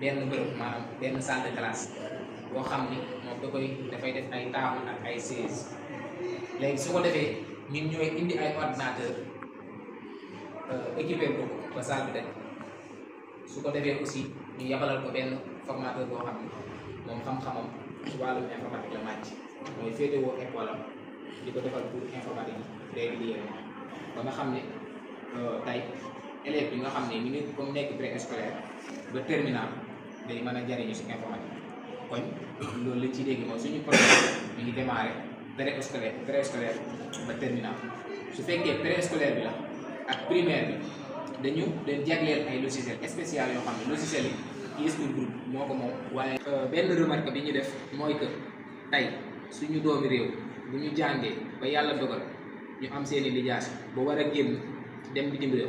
benn bërëb maanaam benn salle de classe boo xam ni moom da koy dafay def ay table ak ay chaise léegi su ko defee ñun ñooy indi ay ordinateur équipé ko ba salle bi daj su ko defee aussi ñu yabalal ko benn formateur boo xam ni moom xam-xamam ci wàllum informatique la màcc mooy féetewoo école am di ko defal cours informatique yi régulièrement ba nga xam ne tey élève bi nga xam ne mi ngi comme nekk préscolaire ba terminal day mën a jariñu si informatique kon loolu lañ ci dégg mooy suñu programme mi ngi démarré préscolaire préscolaire ba terminal su fekkee préscolaire bi la ak primaire bi dañu dañ jagleel ay logiciel spécial yoo xam ne logiciel yi ISP groupe moo ko moom waaye benn remarque bi ñu def mooy que tey suñu doomi réew bu ñu jàngee ba yàlla dogal ñu am seeni lijaas ba war a génn dem bitim réew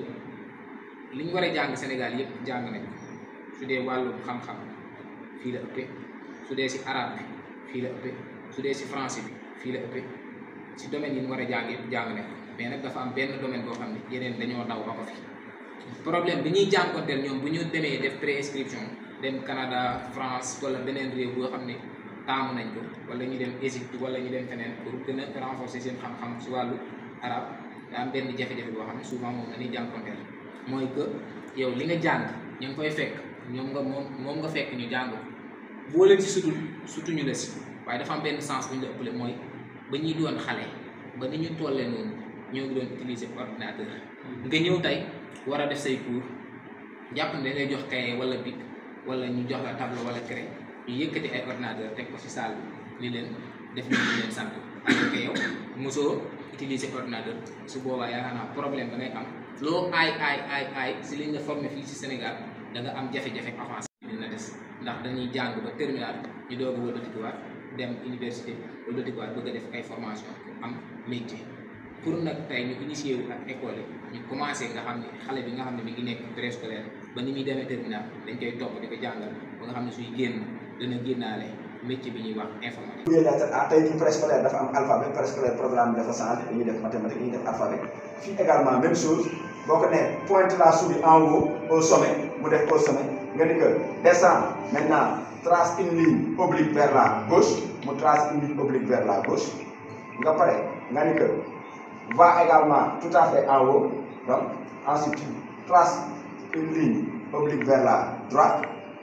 li ñu war a jàng Sénégal yëpp jàng nañ su dee wàllum xam-xam fii la ëppee su dee si arabe bi fii la ëppee su dee si français bi fii la ëppee si domaine yi ñu war a jàng yëpp jàng nañ mais nag dafa am benn domaine boo xam ne yeneen dañoo daw ba ko fi problème bi ñuy jànkonteel ñoom bu ñu demee def préinscription dem Canada France wala beneen réew boo xam ne taamu nañ ko wala ñu dem Égypte wala ñu dem feneen pour gën a renforcer seen xam-xam si wàllu arab daa am benn jafe-jafe boo xam ne souvent moom la ñuy jànkonteel mooy que yow li nga jàng ñu ngi koy fekk ñoom nga moom moom nga fekk ñu jàng ko boo leen si sutul sutuñu la si waaye dafa am benn sens bu ñu la ëppale mooy ba ñuy doon xale ba ni ñu tollee noonu ñoo ngi doon utiliser ordinateur nga ñëw tey war a def say cours jàpp ne da ngay jox cahier wala bic wala ñu jox la tableau wala craie ñu yëkkati ay ordinateur teg ko si salle bi ni leen def ñu leen sant alors que yow mosoo utiliser ordinateur su boobaa yaakaar naa problème da ngay am loo aay aay aay aay si li nga formé fii si Sénégal da nga am jafe-jafe avancé dina des ndax dañuy jàng ba terminal ñu doog a wëlbatikuwaat dem université wëlbatikuwaat bëgg a def ay formation am métier pour nag tey ñu initié wu ak école yi ñu commencé nga xam ne xale bi nga xam ne mi ngi nekk préscolaire ba ni muy demee terminal dañ koy topp di ko jàngal ba nga xam ne suy génn dana génnaale métier bi ñuy wax informatique. bu dee lettre A tey jii préscolaire dafa am alphabet préscolaire programme bi dafa changé dañuy def mathématique dañuy def alphabet fii également même chose boo ko nee pointe la souris en haut au sommet mu def au sommet nga ni que descend maintenant trace une ligne oblique vers la gauche mu trace une ligne oblique vers la gauche nga pare nga ni que va également tout à fait en haut donc ensuite tu traces une ligne oblique vers la droite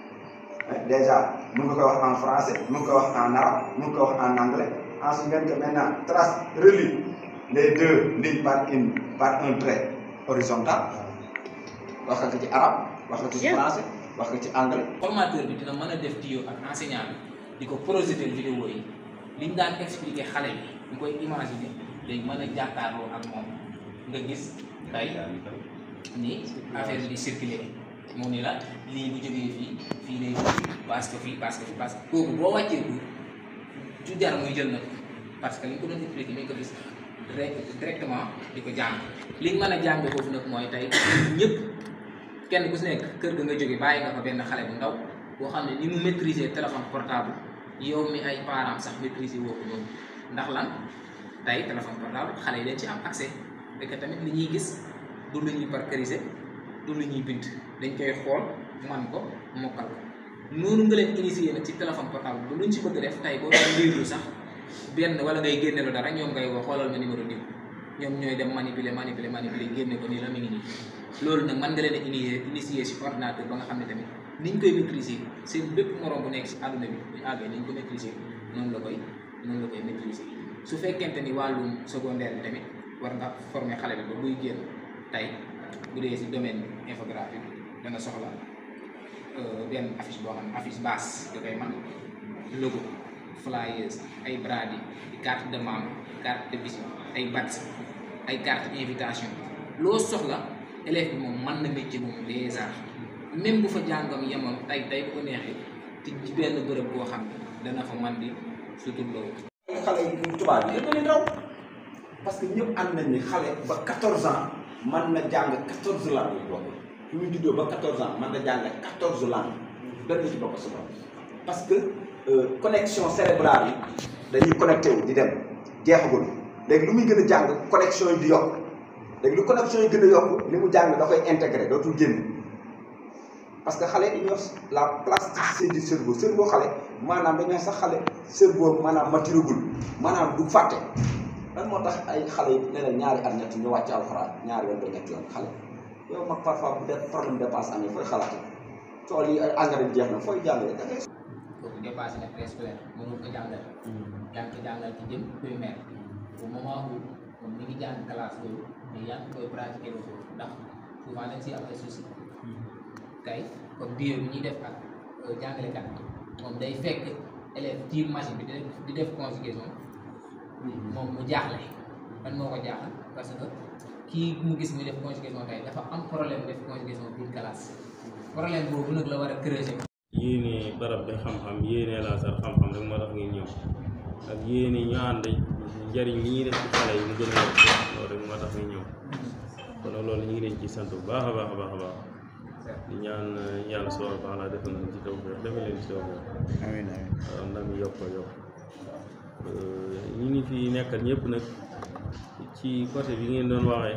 déjà mun nga koy wax en français mun nga koy wax en arabe mun nga koy wax en anglais ensuite ngeen que maintenant trace relie les deux lignes par une par un trait horizontal wax nga ko ci arabe wax nga ko ci français wax nga ci anglais. formateur bi dina mën a def diyo ak enseignant bi di ko projeter vidéo yi liñ daan expliquer xale bi ñu koy imaginer day mën a jàkkaarloo ak moom nga gis tey ni affaire bi di circuler mu ni la lii bu jógee fii fii lay parce que fii parce que fii parce que kooku boo wàccee ko ju jar muy jël na ko parce que li nga ko doon expliquer mi ngi ko gis directement di ko jàng liñ mën a jàng foofu nag mooy tey ñëpp kenn ku si nekk kër ga nga jóge bàyyi nga fa benn xale bu ndaw boo xam ne ni mu maîtriser téléphone portable yow mi ay parents sax maîtriser woo ko noonu ndax lan tey téléphone portable xale yi dañ ci am accès fekk tamit li ñuy gis du lu ñuy parcuriser du lu ñuy bind dañ koy xool man ko mokkal ko noonu nga leen initier nag ci téléphone portable ba luñ ci bëgg def tey boo doon liiru sax benn wala ngay génne lu dara ñoom ngay woo xoolal ma numéro diw ñoom ñooy dem manipuler manipuler manipuler génne ko nii la mi ngi nii loolu nag mën nga leen a initier initier ci ordinateur ba nga xam ne tamit niñ koy maîtriser seen bépp morom bu nekk ci àdduna bi bu ñu àggee niñ ko maîtriser noonu la koy noonu la koy maîtriser su fekkente ni wàllum secondaire bi tamit war nga former xale bi ba buy génn tey bu dee ci domaine infographie da nga soxla benn affiche boo xam ne affiche basse da koy man logo flyers ay bradi carte de membre carte de visite ay badge ay carte invitation loo soxla élève bi moom mën na métier moom déjà même bu fa jàngam yemoon tey tey bu ko neexee te ci benn bërëb boo xam ne dana fa man di sutur loolu xale yi tubaab yi yëpp raw parce que ñëpp ànd nañ ni xale ba 14 ans mën na jàng 14 langues boobu fi muy juddoo ba 14 ans mën na jàng 14 langues benn ci bokk sama parce que connexion cérébrale yi dañuy connecté wu di dem jeexagul léegi lu muy gën a jàng connexion yi di yokk léegi lu connexion yi gën a yokk li mu jàng da koy intégré dootul génn parce que xale dañuy wax la plasticité du cerveau cerveau xale maanaam dañuy wax sax xale cerveau maanaam maturagul maanaam du fàtte lan moo tax ay xale yi leneen ñaari at ñett ñu wàcc alxuraan ñaari yoon ba ñetti yoon xale yow mag parfois bu dee problème dépense amee fooy xalaate tool yi engrais bi jeex na fooy jàngale da ngay kooku dépassé na préscolaire mënul ko jàngal yaa ngi ko jàngal ci jëm primaire au moment où moom mi ngi jàng classe boobu mais yaa ngi koy pratiquer loolu ndax souvent dañ si am ay soucis tey comme bio bi ñuy def ak jàngalekat moom day fekk élève tiir machine bi di def di def conjugation moom mu jaaxle man moo ko jaaxal parce que kii mu gis muy def conjugation tey dafa am problème def conjugation biir classe problème boobu nag la war a creuser yéene barab bi xam-xam yéene laasar xam-xam rek moo tax ngeen ñëw ak yéene ñu ànd njariñ li ñuy def ci xale yi mu gën a yokk loolu rek moo tax ngeen ñëw kon nag loolu ñu ngi leen ci sant bu baax a baax a baax a baax di ñaan yàlla subhanahu wa taala defal nañ ci tawfeex defal leen ci tawfeex amiin amiin waaw ndam yokk ko yokk ñi ngi fi nekkal ñëpp nag ci côté bi ngeen doon waxee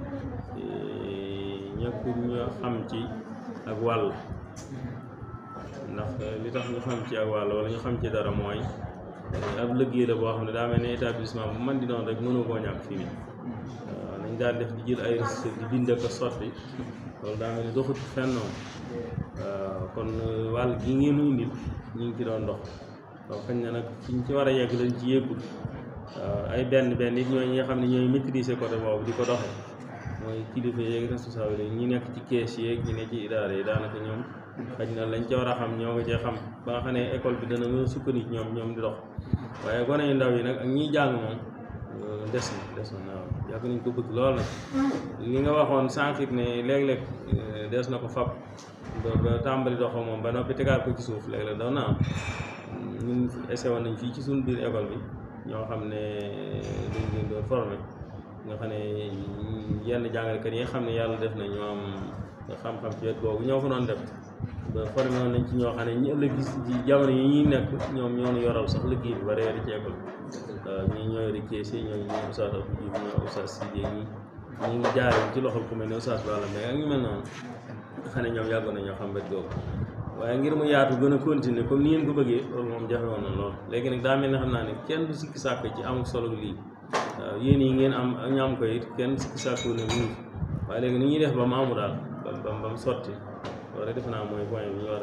ñëpp ñu xam ci ak wàll ndax li tax ñu xam ci ak wàll wala ñu xam ci dara mooy ab liggéey la boo xam ne daa mel ne établissement bu man di doon rek mënu koo ñàkk fii nii waaw nañ daan def di jël ay recette di bind ak a sotti loolu daa mel ne doxut fenn noonu waaw kon wàll gi ngeen ñu indil ñu ngi ci doon dox waaw xëy na nag fi ñu ci war a yegg lañ ci yëggul waaw ay benn benn it ñooy ñi nga xam ne ñooy maîtriser côté boobu di ko doxee mooy kilifa yeeg responsable yi ñi nekk ci kees yeeg ñi ne ci idaara yi daanaka ñoom xëy na lañ ca war a xam ñoo nga cee xam ba nga xam ne école bi dana mën a sukkandiku ñoom ñoom di dox waaye gone yu ndaw yi nag ak ñiy jàng moom des na des na waaw yàgg nañ ko bëgg lool nag li nga waxoon sànq it ne léeg-léeg des na ko fab ba ba tàmbali doxoo moom ba noppi tegaat ko ci suuf léeg-léeg doon na am ñun essayé woon nañ fii ci suñu biir école bi ñoo xam ne dañ leen doon formé nga xam ne yenn jàngalekat yi nga xam ne yàlla def na ñu am xam-xam ci wet boobu ñoo ko doon def ba formé woon nañ ci ñoo xam ne ñi ëllëg gis ci jamono yi ñuy nekk ñoom ñoo ñu yoral sax liggéey bi ba réeri ci école waaw ñii ñoo yore kees yi ñoo ñoo Oustaz Abdou Diouf ñoo Oustaz Sidé ñi ñi ngi jaare ci loxol ku mel ne Oustaz Balla Mbaye ak ñu mel noonu nga xam ne ñoom yàggoon nañoo xam wet googu waaye ngir mu yaatu gën a continuer comme ni ngeen ko bëggee loolu moom jafe woon na lool léegi nag daa mel ne xam naa ne kenn du sikki sàkk ci amul solo lii waaw yéen yi ngeen am ñu am ko it kenn sikki sàkku ne mu ngi waaye léegi ni ñuy def ba mu amu daal ba ba mu sotti loolu defe naa mooy point bi ñu war